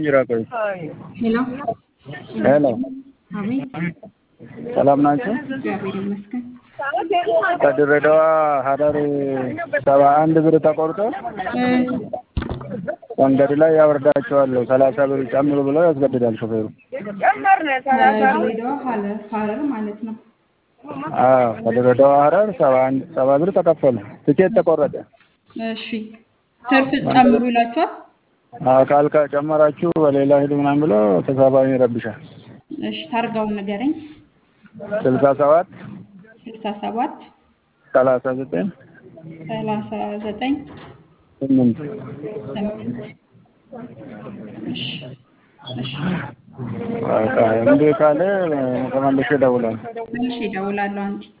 ይራቆይ ሄሎ ሄሎ፣ አቤት፣ ሰላም ናቸው? እግዚአብሔር ይመስገን። ከድሬዳዋ ሀረር ሰባ አንድ ብር ተቆርጦ እ መንገድ ላይ ያወርዳቸዋለሁ ሰላሳ ብር ጨምሩ ብለው ያስገድዳል ሾፌሩ። ከድሬዳዋ ሀረር ሀረር ማለት ነው። አዎ ከድሬዳዋ ሀረር ሰባ አንድ ሰባ ብር ተከፈለ። ትኬት ተቆረጠ። እሺ ትርፍ ጨምሩ ይላችኋል። አካል ከጨመራችሁ በሌላ ሂዱ ምናምን ብሎ ተሳፋሪ ይረብሻል። እሺ ታርጋውን ንገረኝ። ስልሳ ሰባት ስልሳ ሰባት ሰላሳ ዘጠኝ ሰላሳ ዘጠኝ ስምንት ስምንት እሺ እሺ በቃ እምቢ ካለ ተመልሼ እደውላለሁ። መልሼ እደውላለሁ አንዴ